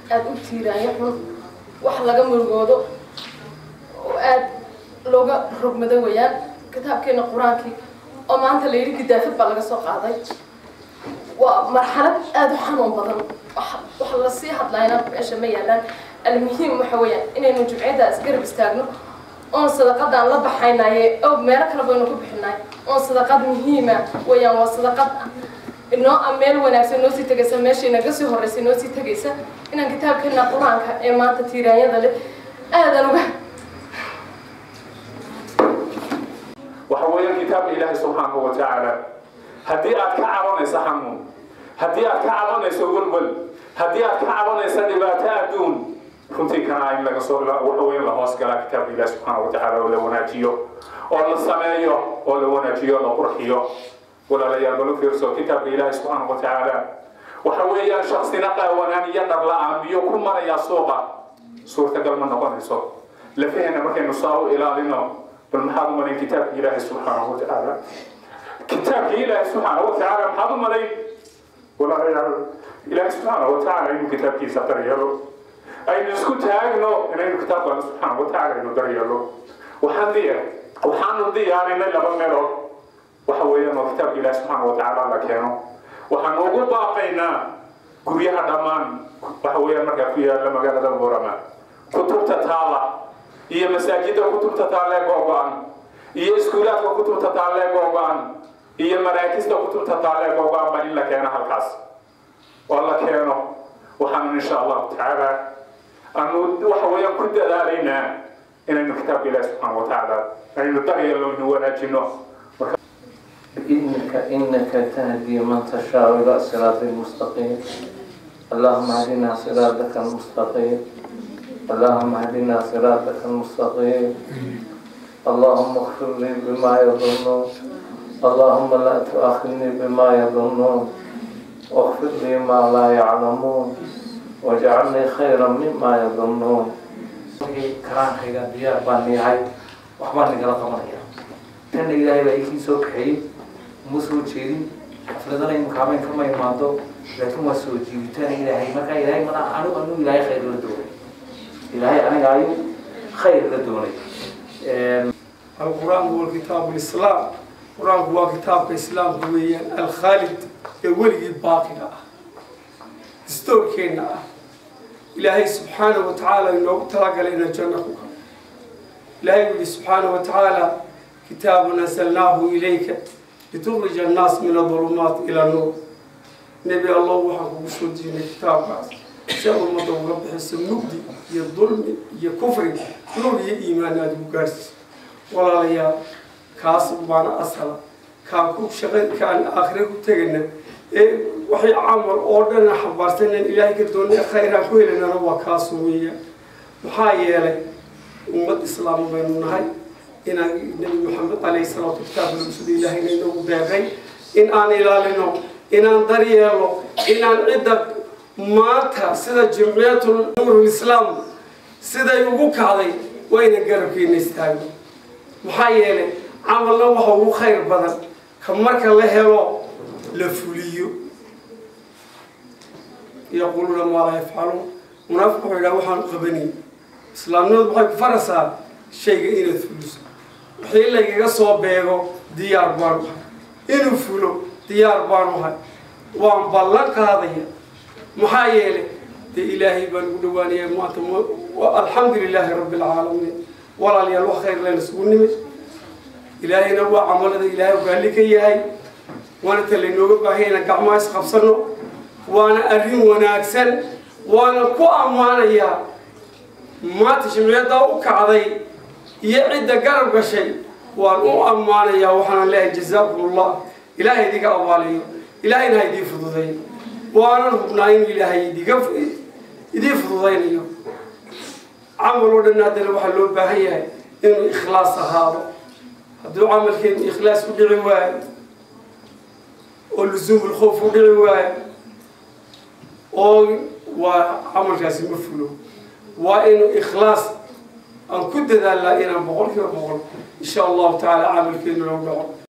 aada u tiiraanyo xun wax laga murugoodo oo aada looga rogmado weeyaan kitaabkeena qur-aankii oo maanta la yidhi gidaafad baa laga soo qaaday waa marxalad aada u xanuun badan wax lasii hadlayna meesha ma yaalaan almuhiim waxa weeyaan inaynu jumciyadda isgarab istaagno oon sadaqadaan la baxaynaye oo meelo kale baynu ku bixinay oon sadaqad muhiima weeyaan waa sadaqad inoo meel wanaagsan noo sii tegaysa meeshay naga sii horreysay noo sii tegaysa inaan kitaabkeena qur-aanka ee maanta tiiraanyada leh aadan uga waxa weeyaan kitaabka ilaahay subxaanahu wa tacaala haddii aad ka cabanayso xanuun haddii aad ka cabanayso welwel haddii aad ka cabanayso dhibaato adduun runtii kana in laga soo waxa weyn la hoos galaa kitaabka ilaahi subxaanahu wa tacaala oo la wanaajiyo oo la sameeyo oo la wanaajiyo la qurxiyo walaalayaal bala fiirso kitaabka ilaahi subxaanahu wa tacaala waxa weeyaan shaksina qaawanaan iyo dhar la-aan biyo ku maraya suuqa suurtagal ma noqonayso lafahena markaynu saa u ilaalino bal maxaad u malayn kitaabka ilaahi subxaanahu wa tacaala kitaabka ilaahi subxaanahu wa tacaala maxaad u malayn walaalayaal ilaahi subxaanahu wa tacaala inuu kitaabkiisa daryeelo aynu isku taagno inaynu kitaabka alle subxaanahu wa tacaala aynu daryeelo waxaan diya waxaanu diyaarinay laba meelood waxa weeyaan oo kitaabka ilaahi subxaanahu wa tacaala la keeno waxaan ugu baaqaynaa guryaha dhammaan waxa weeyaan markaa ku yaala magaalada boorama kutubta taala iyo masaajidda kutubta taalee googo-an iyo iskuulaadka kutubta taalee googo-an iyo maraakista kutubta taalee googo-an baa in la keeno halkaas oo la keeno waxaanu insha allahu tacaala aanu waxa weeyaan ku dadaalaynaa inaynu kitaabka ilaahi subxaana wa tacaala aynu daryeelno inu wanaajino إنك إنك تهدي من تشاء إلى صراط مستقيم اللهم اهدنا صراطك المستقيم اللهم اهدنا صراطك المستقيم اللهم اغفر لي بما يظنون اللهم لا تؤاخذني بما يظنون واغفر لي ما لا يعلمون واجعلني خيرا مما يظنون karaankayga diyaar baan leeyahay waxbaan nagala qabanaya tanna ilaahay baa ikii soo kaxeeyey uma soo jeedin xafladana imakaamayn kama imaado laakiin waa soo jiibitaan ilaahay markaa ilaahay mana anigu anu ilaahay khayr la doonay ilaahay aniga ayuu khayr la doonay القرآن هو الكتاب الإسلام القرآن هو كتاب الإسلام هو الخالد يولي الباقي دستور كينا إلهي سبحانه وتعالى إنه تلقى لنا الجنة إلهي يقول سبحانه وتعالى كتاب نزلناه إليك لتخرج الناس من الظلمات إلى النور نبي الله وحكم سودين الكتاب سأل المدعو بحس النقدي يا الظلم يا كفر نور يا إيمان هذا مقارس ولا ليا كاس بانا أصلا كان كوب شغل كان آخره تجنا إيه وحي عمل أوردنا حبارتنا إلهي كدوني خيرا كويلنا روا كاسوية محايلة أمة الإسلام بيننا هاي إن النبي محمد عليه الصلاة والسلام رسول الله إنه بيغي إن أنا إلالنا إن أنا دريالو إن أنا عدة maanta sida jimciyatu nuurul islaam siday ugu kacday waa ina garabkeena istaagno maxaa yeelay camalna waxa ugu khayr badan ka marka la helo la fuliyo yaquuluuna maa laa yafcaluun munaafiq wuxuu yidhaha waxaan qabanay islaamnimadu waxay ku farasaa shayga inaad fuliso wixii laygaga soo beego diyaar baan uhay inuu fulo diyaar baan uhay waan ballan qaadaya maxaa yeelay dee ilaahay baan ugu dhawaanayaa maanta alxamdu lilaahi rabbi alcaalamiin walaalayaal wax khayr leen isugu nimid ilaahayna waa camalada ilaahay raalli ka yahay waana ta laynooga baahaya inaan gacmaha isqabsano waana arrin wanaagsan waana ku ammaanayaa maanta jimciyaddaa u kacday iyo cidda garab gashay waan u ammaanayaa waxaana leeyahay jazaakum allah ilaahay idiga abaaliyo ilaahayna ha idii fududay waanan hubnaa inuu ilaahay idiga idii fududaynayo camal oo dhan haddana waxaa loo baahan yahay inuu ikhlaas ahaado hadduu camalkeenu ikhlaas u dhici waayo oo lusuumul khoof u dhici waayo oo waa camalkaasi ma fulo waa inuu ikhlaas aan ku dadaalnaa inaan boqol kiiba boqol insha allahu tacaala camalkeenu loo dhaco